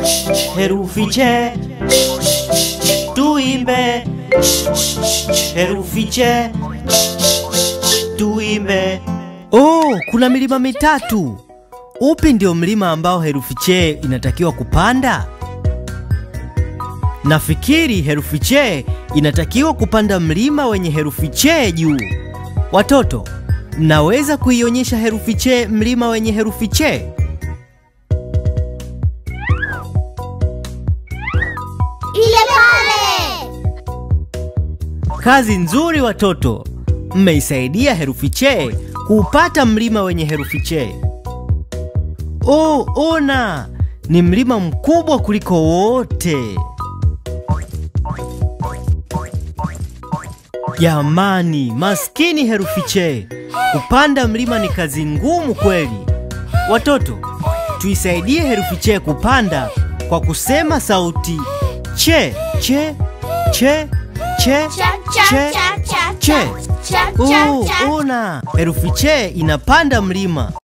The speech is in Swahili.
herufi che, tuimbe herufi che, tuimbe. Oh, kuna milima mitatu. Upi ndio mlima ambao herufi che inatakiwa kupanda? Nafikiri herufi che inatakiwa kupanda mlima wenye herufi che juu. Watoto, mnaweza kuionyesha herufi che mlima wenye herufi che? Ile pale. Kazi nzuri watoto, mmeisaidia herufi che kuupata mlima wenye herufi che. Oh, ona, ni mlima mkubwa kuliko wote. Jamani, maskini herufi che, kupanda mlima ni kazi ngumu kweli. Watoto, tuisaidie herufi che kupanda kwa kusema sauti che che che che Cha cha che cha cha che. cha cha cha Oh, cha. ona herufi che inapanda mlima.